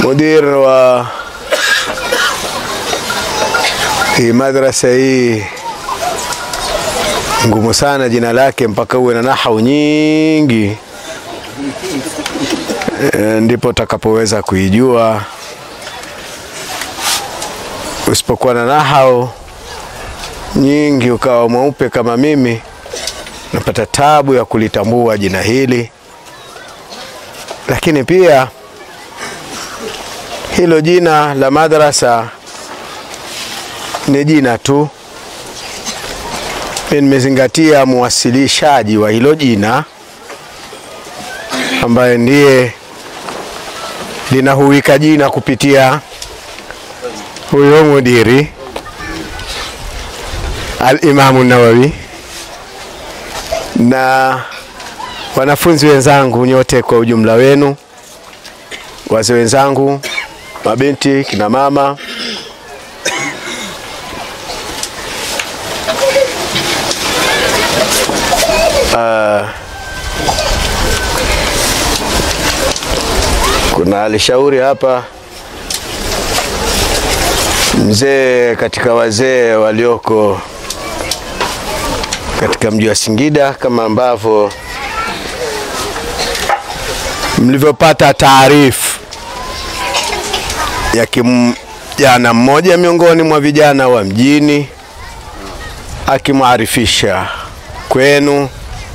mudir wa hii madrasa hii ngumu sana jina lake, mpaka uwe na nahau nyingi e, ndipo utakapoweza kuijua. Usipokuwa na nahau nyingi ukawa mweupe kama mimi, napata tabu ya kulitambua jina hili. Lakini pia hilo jina la madrasa ni jina tu. Mimi nimezingatia muwasilishaji wa hilo jina ambaye ndiye linahuwika jina kupitia huyo mudiri Al-Imamu Nawawi na wanafunzi wenzangu nyote kwa ujumla wenu, wazee wenzangu, mabinti, kina mama, uh, kuna alishauri hapa mzee katika wazee walioko katika mji wa Singida kama ambavyo mlivyopata taarifu ya kijana mmoja miongoni mwa vijana wa mjini akimwarifisha kwenu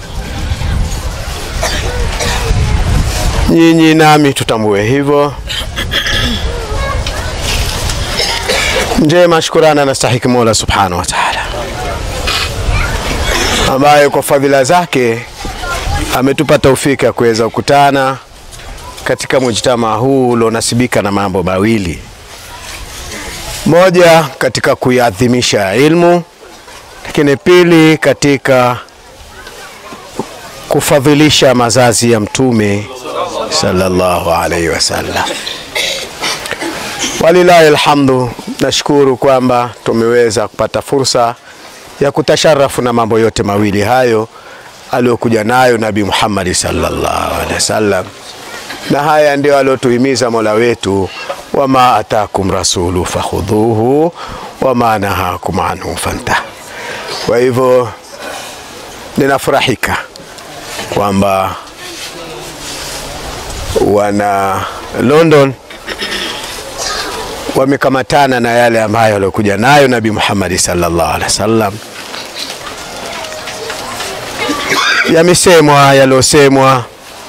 nyinyi, nami tutambue hivyo. Njema shukurani anastahiki Mola subhanahu wa taala, ambaye kwa fadhila zake ametupa taufiki ya kuweza kukutana katika mujtamaa huu ulionasibika na mambo mawili: moja, katika kuiadhimisha ilmu, lakini pili, katika kufadhilisha mazazi ya Mtume sallallahu alaihi wasallam. Walilahi alhamdu, nashukuru kwamba tumeweza kupata fursa ya kutasharafu na mambo yote mawili hayo aliyokuja nayo Nabii Muhammad sallallahu alaihi wasallam, na haya ndio aliyotuhimiza Mola wetu, wama atakum rasulu fakhudhuhu wama nahakum anhu fantah. Kwa hivyo ninafurahika kwamba wana London wamekamatana na yale ambayo aliokuja nayo Nabii Muhammad sallallahu alaihi wasallam. Yamesemwa yaliosemwa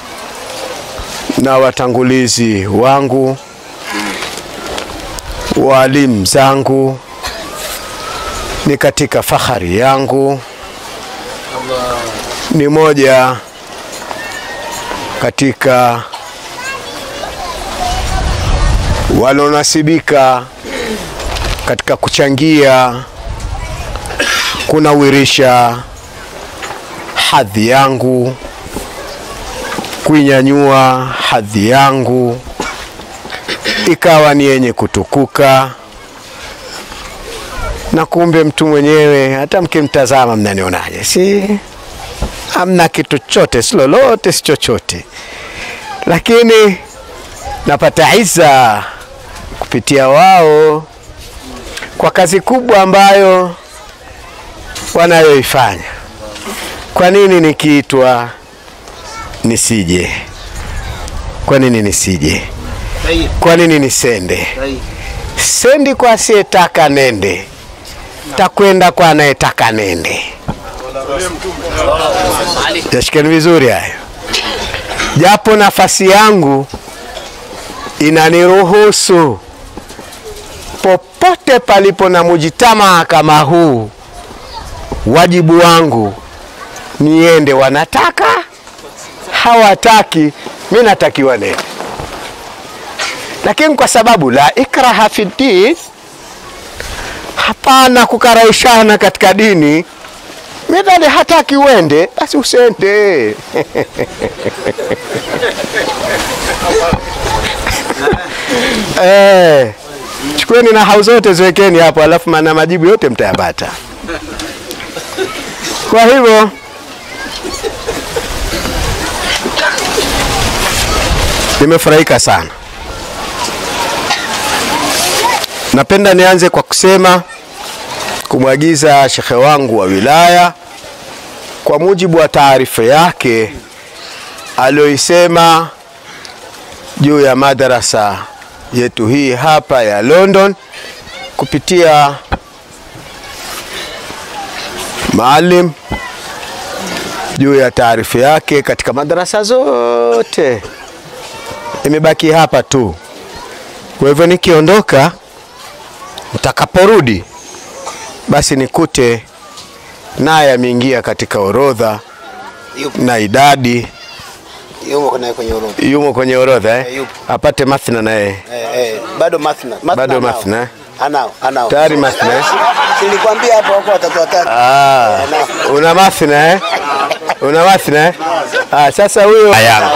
na watangulizi wangu, walimu zangu, ni katika fahari yangu, ni moja katika walionasibika katika kuchangia kunawirisha hadhi yangu, kuinyanyua hadhi yangu ikawa ni yenye kutukuka, na kumbe mtu mwenyewe hata mkimtazama mnanionaje? Si amna kitu chote, si lolote, si chochote, lakini napata iza kupitia wao kwa kazi kubwa ambayo wanayoifanya. Kwa nini nikiitwa nisije? Kwa nini nisije? Kwa nini nisende? Sendi kwa asiyetaka nende, takwenda kwa anayetaka nende. Yashikeni vizuri hayo, japo nafasi yangu inaniruhusu popote palipo na mujitamaa kama huu, wajibu wangu niende. Wanataka hawataki, mi natakiwa nende, lakini kwa sababu la ikraha fi din, hapana kukaraishana katika dini. Midhali hataki uende, basi usende. Eh, chukueni na hau zote ziwekeni hapo, alafu maana majibu yote mtayapata. Kwa hivyo nimefurahika sana Napenda nianze kwa kusema kumwagiza shekhe wangu wa wilaya kwa mujibu wa taarifa yake aliyoisema juu ya madarasa yetu hii hapa ya London kupitia maalim juu ya taarifa yake katika madarasa zote, imebaki hapa tu. Kwa hivyo nikiondoka, mtakaporudi, basi nikute naye ameingia katika orodha Yupo. na idadi Yumo naye kwenye orodha. yumo kwenye orodha eh? Eh, yupo. apate mathna naye Eh, eh, bado mathna. Mathna Bado anao. mathna, eh? Anao, anao. tayari mathna eh? Nilikwambia hapo wako watatu watatu. Ah, Anao. una mathna eh? una mathna eh? Ah, sasa huyo yangu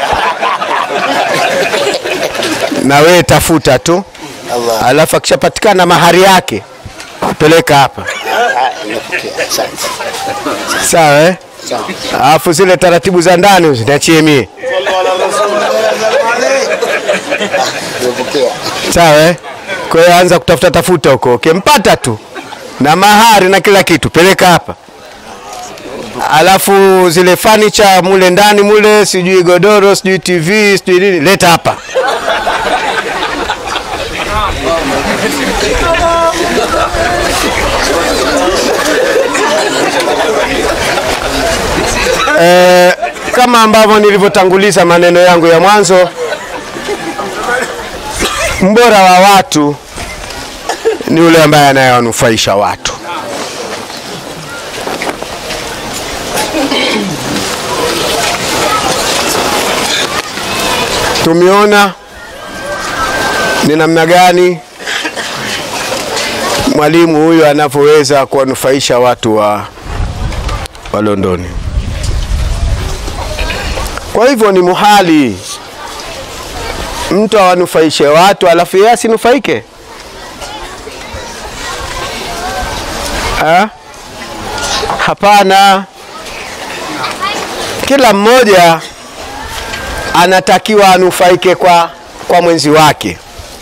na wewe tafuta tu, Allah. alafu akishapatikana mahari yake peleka hapa, Ah, nimepokea. Asante. sawa eh? Sawa. Alafu zile taratibu za ndani usiniachie mie, Nimepokea. sawa eh? Kwa hiyo anza kutafuta tafuta huko, ukimpata tu na mahari na kila kitu peleka hapa, alafu zile furniture mule ndani mule, sijui godoro, sijui TV, sijui nini, leta hapa. Eh, kama ambavyo nilivyotanguliza maneno yangu ya mwanzo, mbora wa watu ni yule ambaye anayewanufaisha watu. Tumeona ni namna gani mwalimu huyu anavyoweza kuwanufaisha watu wa, wa Londoni. Kwa hivyo ni muhali mtu awanufaishe watu alafu yeye asinufaike. Ha? Hapana, kila mmoja anatakiwa anufaike kwa, kwa mwenzi wake,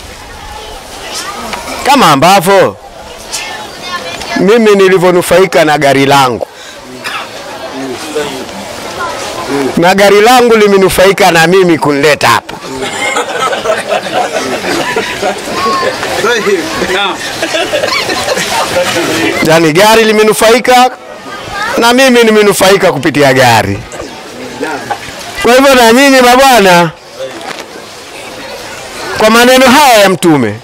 kama ambavyo mimi nilivyonufaika na gari langu na gari langu limenufaika na mimi kunileta hapa. Yaani gari limenufaika na mimi nimenufaika kupitia gari. Kwa hivyo na nyinyi mabwana, kwa maneno haya ya Mtume,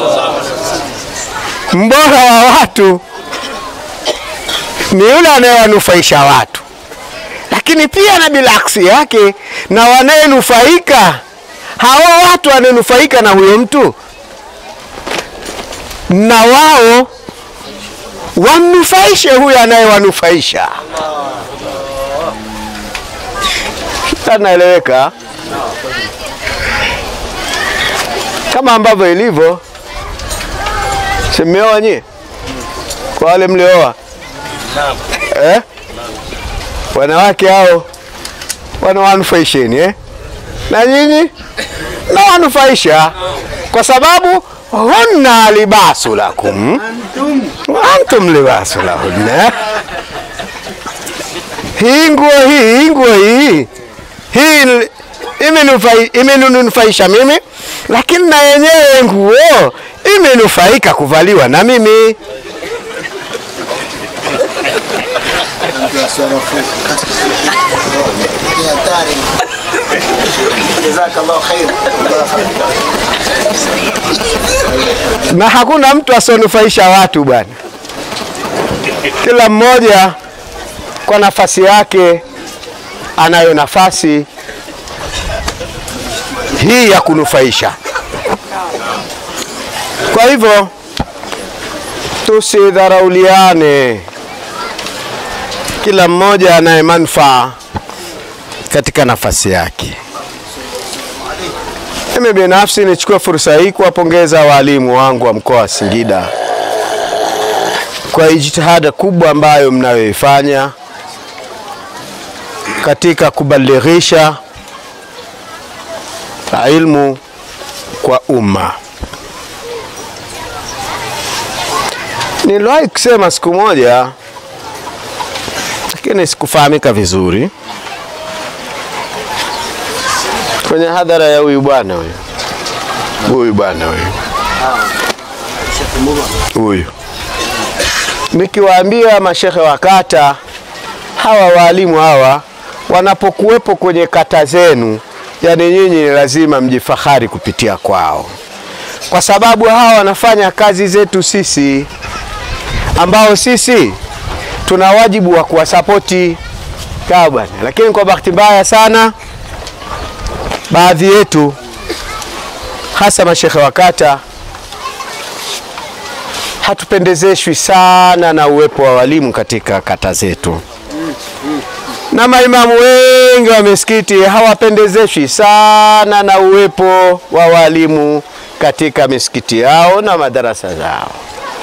mbora wa watu ni yule anayewanufaisha watu lakini pia na bilaksi yake na wanayenufaika hao watu wanayenufaika na huyo mtu na wao wamnufaishe huyo anayewanufaisha. Anaeleweka kama ambavyo ilivyo. Simeoa nyie kwa wale mlioa eh? wanawake hao wanawanufaisheni eh? na nyinyi nawanufaisha kwa sababu hunna libasu lakum antum libasu lahunna. Hii nguo hii hii nguo hii hii imenufai- imenufaisha mimi, lakini na yenyewe nguo imenufaika kuvaliwa na mimi. Ni hatari. Jazakallahu khair. na hakuna mtu asionufaisha watu bwana. Kila mmoja kwa nafasi yake anayo nafasi hii ya kunufaisha. Kwa hivyo tusidharauliane, kila mmoja anaye manufaa katika nafasi yake. Mimi binafsi nichukue fursa hii kuwapongeza walimu wangu wa mkoa wa Singida kwa jitihada kubwa ambayo mnayoifanya katika kubalighisha ilmu kwa umma. Niliwahi kusema siku moja, lakini sikufahamika vizuri kwenye hadhara ya huyu bwana huyu huyu bwana huyu huyu, nikiwaambia mashehe wa kata hawa waalimu hawa wanapokuwepo kwenye kata zenu, yani nyinyi ni lazima mjifahari kupitia kwao, kwa sababu hawa wanafanya kazi zetu sisi ambao sisi tuna wajibu wa kuwasapoti sawa bwana. Lakini kwa bahati mbaya sana, baadhi yetu hasa mashekhe wa kata hatupendezeshwi sana na uwepo wa walimu katika kata zetu, na maimamu wengi wa misikiti hawapendezeshwi sana na uwepo wa walimu katika misikiti yao na madarasa zao.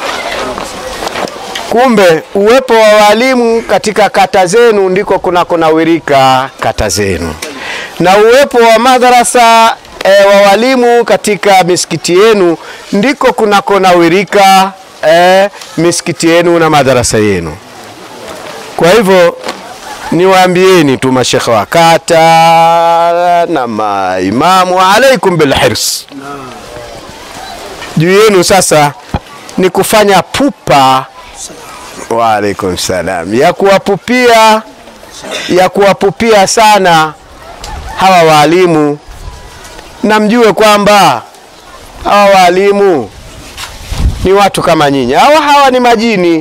Kumbe uwepo wa walimu katika kata zenu ndiko kunakonawirika kata zenu, na uwepo wa madarasa e, wa walimu katika misikiti yenu ndiko kunakonawirika e, misikiti yenu na madarasa yenu. Kwa hivyo niwaambieni tu mashekhe wa kata na maimamu, alaikum bilhirs, juu yenu sasa ni kufanya pupa Waalaikum salam, ya kuwapupia ya kuwapupia sana hawa waalimu, na mjue kwamba hawa waalimu ni watu kama nyinyi. Hawa hawa ni majini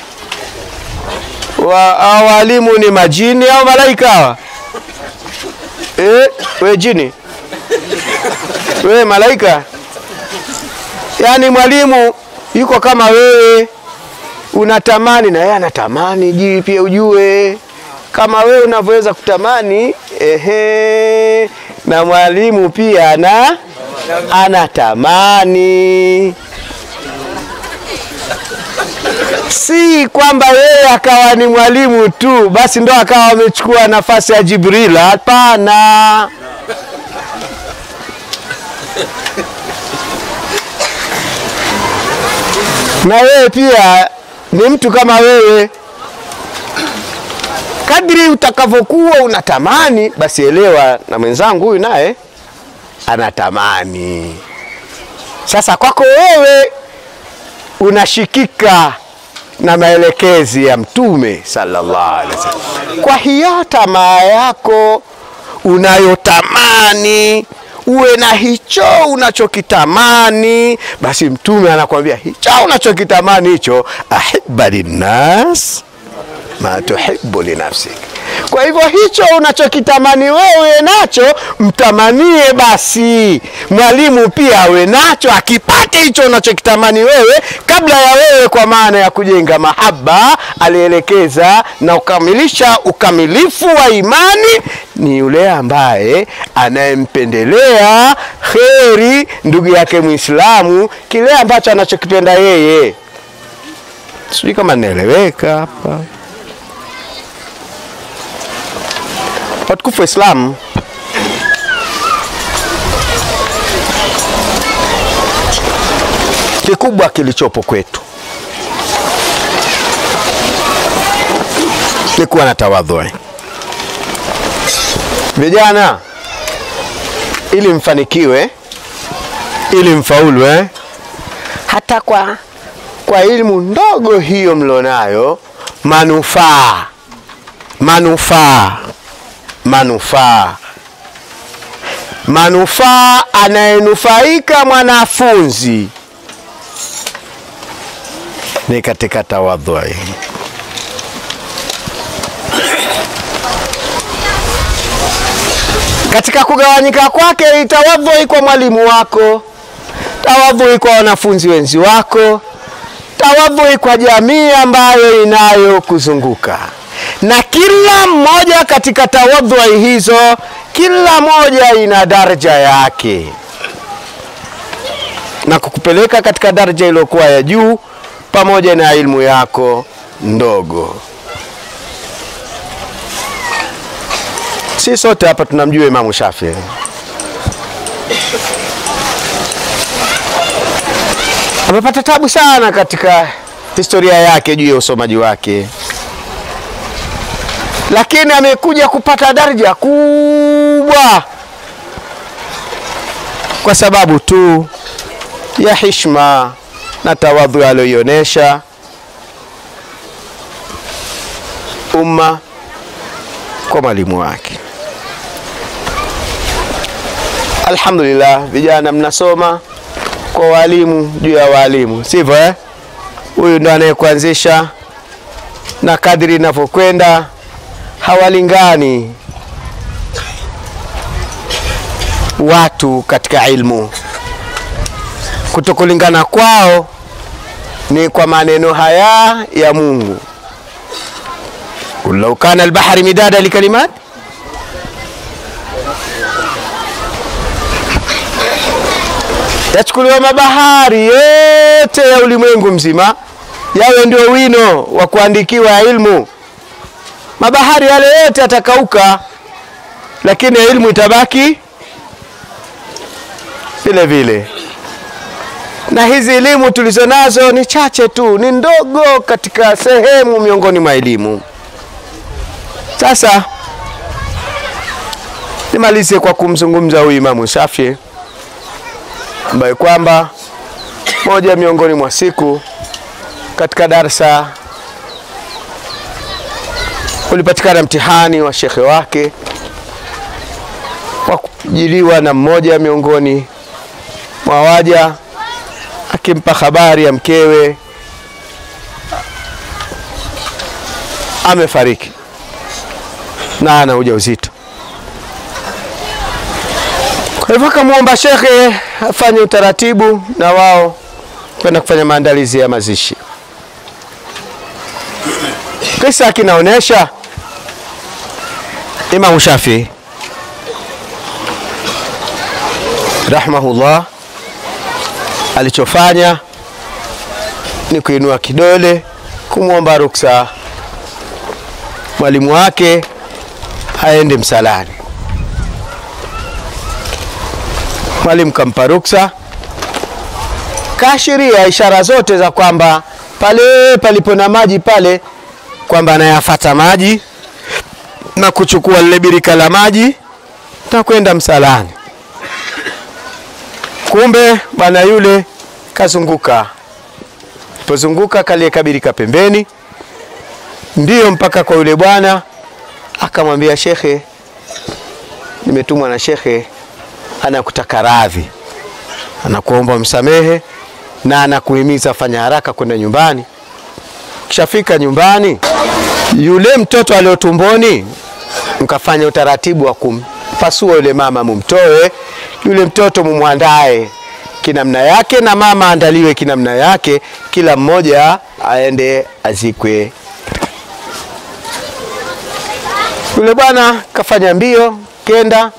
wa, hawa waalimu ni majini au malaika hawa? Eh, we jini, we malaika, yaani mwalimu yuko kama wewe unatamani na yeye anatamani, jii pia ujue kama wewe unavyoweza kutamani ehe, na mwalimu pia ana anatamani. Si kwamba yeye akawa ni mwalimu tu basi ndo akawa amechukua nafasi ya Jibril. Hapana. na wewe pia ni mtu kama wewe. Kadri utakavyokuwa unatamani, basi elewa na mwenzangu huyu naye anatamani. Sasa kwako wewe unashikika na maelekezi ya Mtume sallallahu alaihi wasallam. Kwa hiyo tamaa yako unayotamani uwe na hicho unachokitamani, basi Mtume anakuambia hicho unachokitamani hicho, ahibba linnas ma tuhibbu linafsik. Kwa hivyo hicho unachokitamani wewe nacho mtamanie basi mwalimu pia awe nacho, akipate hicho unachokitamani wewe kabla ya wewe, kwa maana ya kujenga mahaba. Alielekeza na ukamilisha ukamilifu wa imani ni yule ambaye anayempendelea kheri ndugu yake Muislamu, kile ambacho anachokipenda yeye. Sijui kama naeleweka hapa. Watukufu wa Islam, kikubwa kilichopo kwetu ni kuwa na tawadhu. Vijana, ili mfanikiwe, ili mfaulu eh? hata kwa kwa elimu ndogo hiyo mlionayo, manufaa manufaa manufaa manufaa, anayenufaika mwanafunzi ni katika tawadhu. Katika kugawanyika kwake, tawadhu kwa mwalimu wako, tawadhu kwa wanafunzi wenzi wako, tawadhu kwa jamii ambayo inayokuzunguka na kila mmoja katika tawadhu hizo, kila moja ina daraja yake na kukupeleka katika daraja iliyokuwa ya juu pamoja na ilmu yako ndogo. Si sote hapa tunamjua Imamu Shafii. Amepata tabu sana katika historia yake juu ya usomaji wake, lakini amekuja kupata daraja kubwa kwa sababu tu ya hishma na tawadhu aliyoionyesha umma kwa mwalimu wake. Alhamdulillah, vijana mnasoma kwa walimu juu ya walimu, sivyo eh? Huyu ndo anayekuanzisha, na kadri inavyokwenda hawalingani watu katika ilmu. Kutokulingana kwao ni kwa maneno haya ya Mungu, kul lau kana albahari midada likalimat yachukuliwa mabahari yote ya ulimwengu mzima yawe ndio wino wa kuandikiwa ilmu. Mabahari yale yote yatakauka, lakini ilmu itabaki vile vile. Na hizi elimu tulizo nazo ni chache tu, ni ndogo katika sehemu miongoni mwa elimu. Sasa nimalize kwa kumzungumza huyu Imamu Shafii ambaye kwamba moja miongoni mwa siku katika darsa ulipatikana mtihani wa shekhe wake wa kujiliwa na mmoja miongoni mwa waja akimpa habari ya mkewe amefariki na ana ujauzito. Kwa hivyo akamwomba shekhe afanye utaratibu na wao kwenda kufanya maandalizi ya mazishi. Kisa kinaonyesha Imamu Shafii rahimahullah alichofanya ni kuinua kidole kumwomba ruksa mwalimu wake aende msalani. Mwalimu kampa ruksa, kaashiria ishara zote za kwamba pale palipo na maji pale, kwamba anayafata maji na kuchukua lile birika la maji na kwenda msalani. Kumbe bwana yule kazunguka, pozunguka kalieka birika pembeni, ndiyo mpaka kwa yule bwana akamwambia, shekhe, nimetumwa na shekhe anakutaka radhi, anakuomba msamehe na anakuhimiza fanya haraka kwenda nyumbani. Kishafika nyumbani, yule mtoto alio tumboni, mkafanya utaratibu wa kumpasua yule mama, mumtoe yule mtoto, mumwandae kinamna yake na mama andaliwe kinamna yake, kila mmoja aende azikwe. Yule bwana kafanya mbio, kenda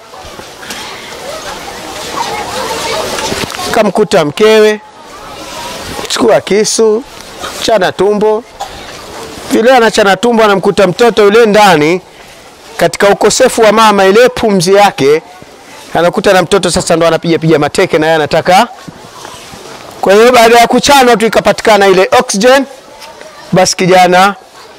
kamkuta mkewe, chukua kisu, chana tumbo. Vile anachana tumbo, anamkuta mtoto yule ndani, katika ukosefu wa mama, ile pumzi yake, anakuta na mtoto sasa ndo anapiga piga mateke, na yeye anataka. Kwa hiyo baada ya kuchanwa tu ikapatikana ile oxygen, basi kijana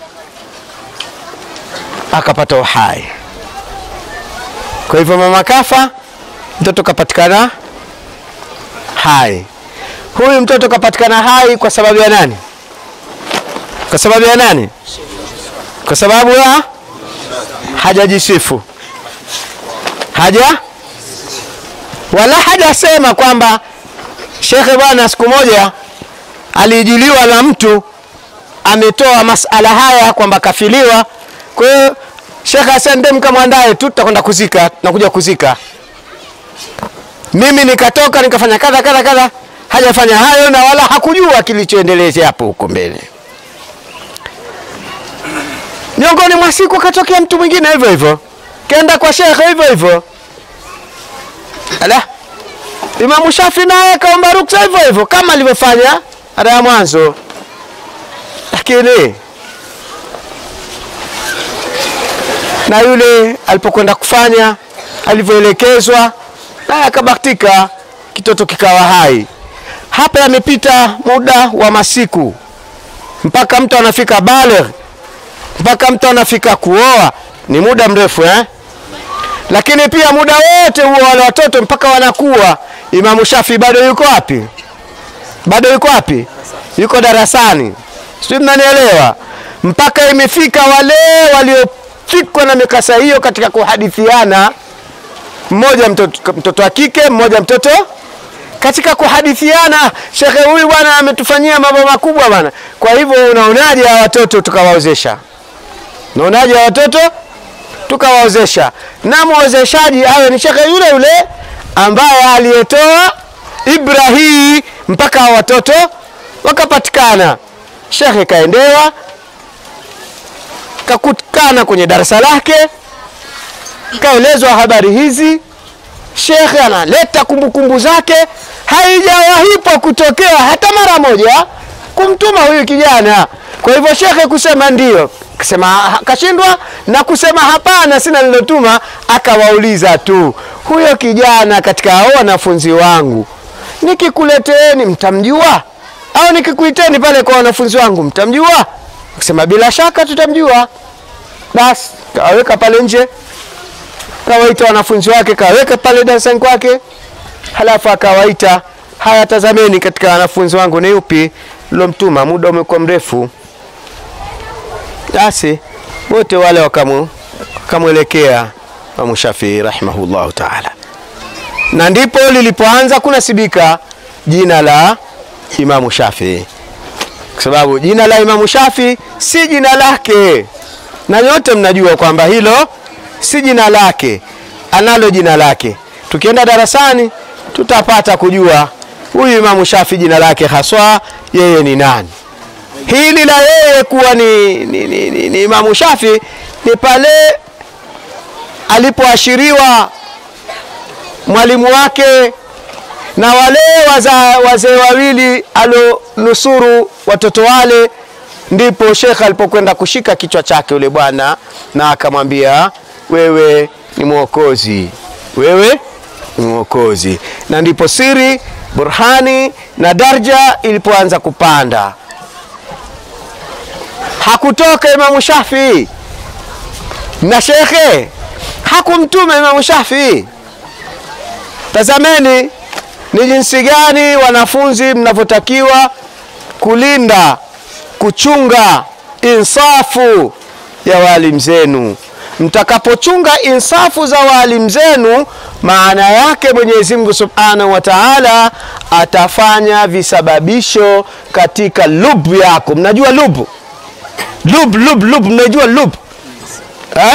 akapata uhai. Kwa hivyo mama kafa, mtoto kapatikana hai. Huyu mtoto kapatikana hai kwa sababu ya nani? Kwa sababu ya nani? Kwa sababu ya hajajisifu, haja wala hajasema kwamba shekhe, bwana, siku moja aliijiliwa na mtu ametoa masala haya kwamba kafiliwa. Kwa hiyo shekhe asende mkamwandae tu, tutakwenda kuzika, tunakuja kuzika mimi nikatoka nikafanya kadha kadha kadha, hajafanya hayo na wala hakujua kilichoendelea hapo huko mbele. Miongoni mwa siku katokea mtu mwingine hivyo hivyo, kenda kwa shekhe hivyo hivyo. Ala, Imamu Shafi naye kaomba ruksa hivyo hivyo kama alivyofanya ada ya mwanzo, lakini na yule alipokwenda kufanya alivyoelekezwa naye akabahatika, kitoto kikawa hai. Hapa yamepita muda wa masiku, mpaka mtu anafika baligh, mpaka mtu anafika kuoa ni muda mrefu eh? Lakini pia muda wote huo wale watoto mpaka wanakuwa, Imamu Shafi bado yuko wapi? Bado yuko wapi? Yuko darasani, sijui mnanielewa? Mpaka imefika wale waliofikwa na mikasa hiyo katika kuhadithiana, mmoja mtoto, mtoto wa kike, mmoja mtoto katika kuhadithiana, shekhe huyu bwana ametufanyia mambo makubwa bwana. Kwa hivyo unaonaje hawa watoto tukawaozesha? Unaonaje hawa watoto tukawaozesha? Na mwozeshaji awe ni shekhe yule yule ambaye aliyetoa ibra hii mpaka hawa watoto wakapatikana. Shekhe kaendewa kakutana kwenye darasa lake, kaelezwa habari hizi shekhe analeta kumbukumbu zake, haijawahipo kutokea hata mara moja kumtuma huyu kijana. Kwa hivyo shekhe kusema ndio, kusema kashindwa, na kusema hapana, sina nilotuma, akawauliza tu, huyo kijana katika hao wanafunzi wangu nikikuleteeni mtamjua, au nikikuiteni pale kwa wanafunzi wangu mtamjua? Kusema bila shaka tutamjua. Basi kawaweka pale nje kawaita wanafunzi wake kaweka pale darasani kwake, halafu akawaita, haya, tazameni katika wanafunzi wangu ni yupi lomtuma, muda umekuwa mrefu. Basi wote wale wakamu wakamwelekea Imamu Shafii rahimahullahu taala, na ndipo lilipoanza kunasibika jina la Imamu Shafii, kwa sababu jina la Imamu Shafii si jina lake, na nyote mnajua kwamba hilo si jina lake, analo jina lake. Tukienda darasani tutapata kujua huyu Imamu Shafi jina lake haswa yeye ni nani. Hili la yeye kuwa ni, ni, ni, ni, ni Imamu Shafi ni pale alipoashiriwa mwalimu wake na wale wazee wawili alionusuru watoto wale ndipo shekhe alipokwenda kushika kichwa chake yule bwana na akamwambia wewe ni mwokozi, wewe ni mwokozi. Na ndipo siri, burhani na darja ilipoanza kupanda. Hakutoka Imamu Shafii na shekhe hakumtuma Imamu Shafii. Tazameni ni jinsi gani wanafunzi mnavyotakiwa kulinda, kuchunga insafu ya walimu zenu. Mtakapochunga insafu za walimu zenu, maana yake Mwenyezi Mungu Subhanahu wa Ta'ala atafanya visababisho katika lubu yako. Mnajua lubu? Lub, lub, lub, mnajua lub eh?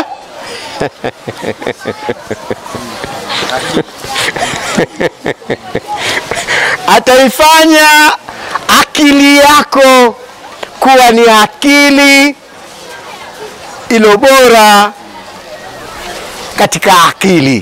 Ataifanya akili yako kuwa ni akili ilo bora katika akili.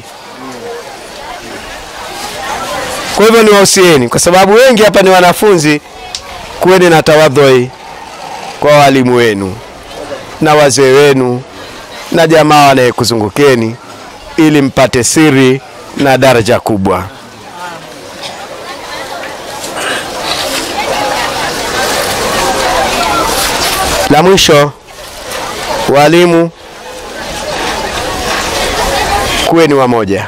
Kwa hivyo niwahusieni, kwa sababu wengi hapa ni wanafunzi, kuweni na tawadhui kwa walimu wenu na wazee wenu na jamaa wanayekuzungukeni ili mpate siri na daraja kubwa. La mwisho, walimu kuweni wamoja,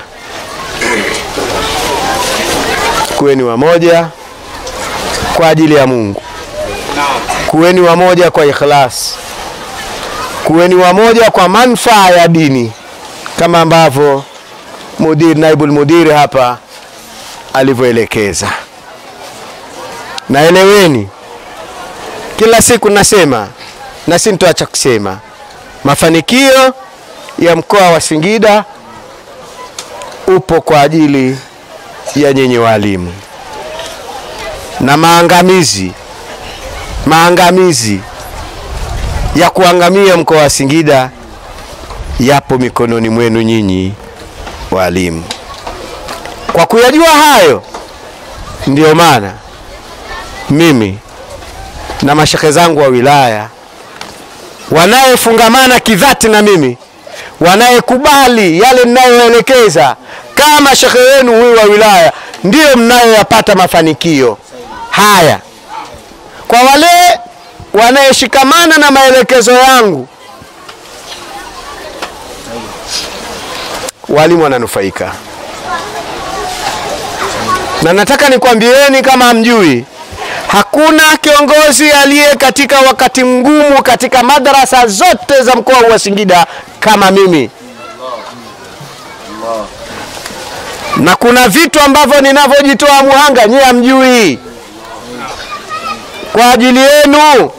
kuweni wamoja kwa ajili ya Mungu, kuweni wamoja kwa ikhlas, kuweni wamoja kwa manufaa ya dini, kama ambavyo mudir naibul mudiri hapa alivyoelekeza. Naeleweni, kila siku nasema na si nitoacha kusema, mafanikio ya mkoa wa Singida upo kwa ajili ya nyinyi walimu, na maangamizi maangamizi ya kuangamia mkoa wa Singida yapo mikononi mwenu nyinyi walimu. Kwa kuyajua hayo, ndiyo maana mimi na mashekhe zangu wa wilaya wanayefungamana kidhati na mimi, wanayekubali yale ninayoelekeza kama shekhe wenu huyu wa wilaya, ndiyo mnayoyapata mafanikio haya. Kwa wale wanayeshikamana na maelekezo yangu walimu wananufaika na nataka nikwambieni kama hamjui hakuna kiongozi aliye katika wakati mgumu katika madarasa zote za mkoa wa Singida kama mimi na kuna vitu ambavyo ninavyojitoa muhanga nyie hamjui kwa ajili yenu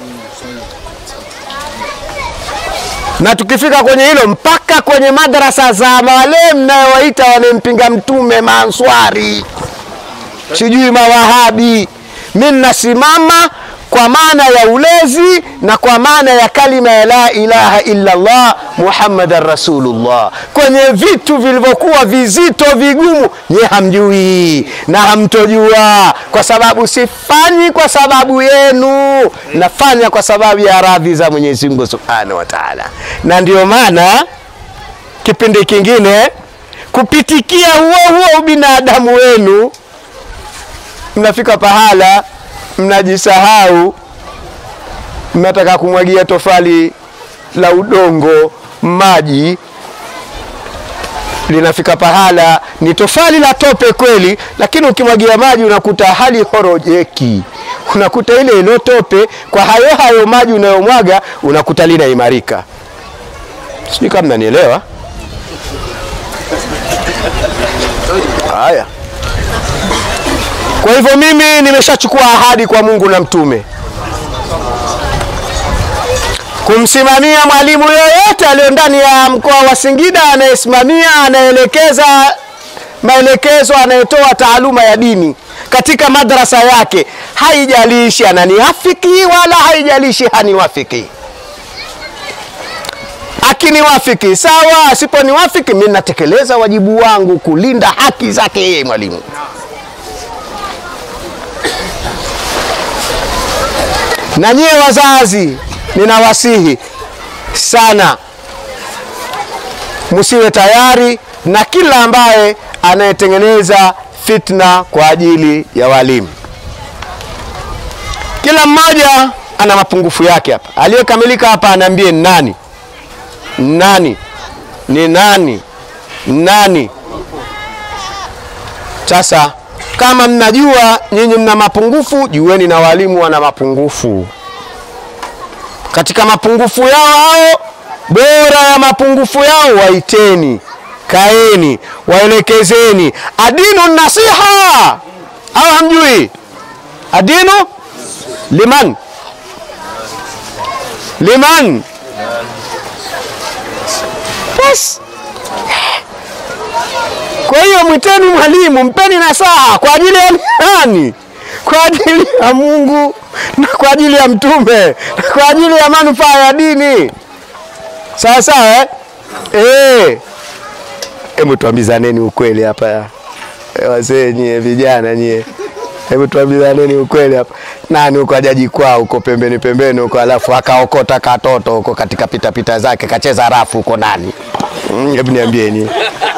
na tukifika kwenye hilo mpaka kwenye madarasa za wale mnayowaita wanempinga mtume maanswari sijui mawahabi mi ninasimama kwa maana ya ulezi na kwa maana ya kalima ya la ilaha illa Allah Muhammadan Rasulullah, kwenye vitu vilivyokuwa vizito vigumu, nye hamjui na hamtojua, kwa sababu sifanyi kwa sababu yenu, nafanya kwa sababu ya radhi za Mwenyezi Mungu Subhanahu wa Ta'ala. Na ndio maana kipindi kingine kupitikia huo huo ubinadamu wenu mnafika pahala mnajisahau, mnataka kumwagia tofali la udongo maji, linafika pahala ni tofali la tope kweli, lakini ukimwagia maji unakuta hali horojeki, unakuta ile ilo tope kwa hayo hayo maji unayomwaga unakuta linaimarika. Sijui kama mnanielewa. Haya. Kwa hivyo mimi nimeshachukua ahadi kwa Mungu na mtume kumsimamia mwalimu yoyote aliyo ndani ya mkoa wa Singida, anayesimamia, anaelekeza maelekezo, anayetoa taaluma ya dini katika madrasa yake, haijalishi ananiafiki wala haijalishi haniwafiki. Akiniwafiki sawa, asiponiwafiki mimi natekeleza wajibu wangu kulinda haki zake yeye mwalimu. na nyie wazazi ninawasihi sana msiwe tayari na kila ambaye anayetengeneza fitna kwa ajili ya walimu. Kila mmoja ana mapungufu yake hapa. Aliyekamilika hapa anaambie ni nani? Nani? Ni nani? Nani? Sasa kama mnajua nyinyi mna mapungufu, jueni na walimu wana mapungufu. Katika mapungufu yao hao, bora ya mapungufu yao waiteni, kaeni, waelekezeni. Adinu nasiha, au hamjui? Adinu liman liman, basi kwa hiyo mwiteni mwalimu, mpeni nasaha kwa ajili ya nani? Kwa ajili ya Mungu na kwa ajili ya mtume na kwa ajili ya manufaa ya dini. Sawa sawa, eh? Eh. Hebu tuambizaneni ukweli hapa eh, wazee nyie, vijana nyie, hebu tuambizaneni ukweli hapa. Nani huko ajaji kwao huko pembeni pembeni huko, alafu akaokota katoto huko katika pitapita pita zake kacheza rafu huko, nani? Mm, Hebu niambieni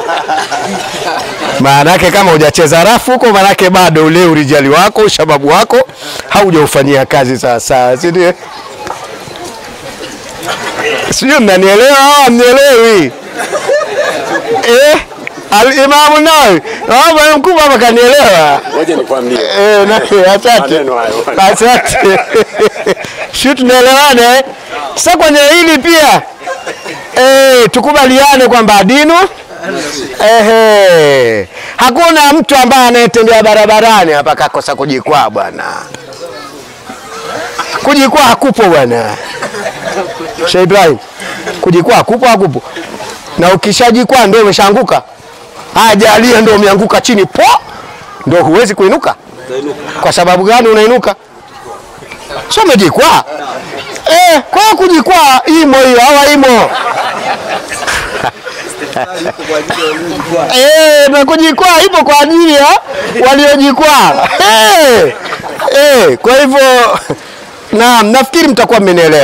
maanake kama hujacheza rafu huko, maanake bado ule urijali wako ushababu wako haujaufanyia kazi sawa sawa, si ndio? Sijui mnanielewa au hamnielewi? Eh, Alimamu Nawawi Ah, bwana mkubwa hapa kanielewa. Ngoja nikwambie. Eh, nani, asante Maneno hayo. asante. Sio tunaelewana eh? Sasa kwenye hili pia eh, tukubaliane kwamba dinu Ehe, hakuna mtu ambaye anayetembea barabarani hapa kakosa kujikwaa bwana. Kujikwaa hakupo bwana. Sheikh Ibrahim, kujikwaa hakupo hakupo. Na ukishajikwaa ndio umeshaanguka. Ajalia ndio umeanguka chini po, ndio huwezi kuinuka. Kwa sababu gani unainuka? Sio umejikwaa. Eh, kwa hiyo kujikwaa imo hiyo, hawa imo. Eh, na kujikwaa ipo kwa ajili ya waliojikwaa. Eh, eh, kwa hivyo naam, nafikiri mtakuwa mmenielewa.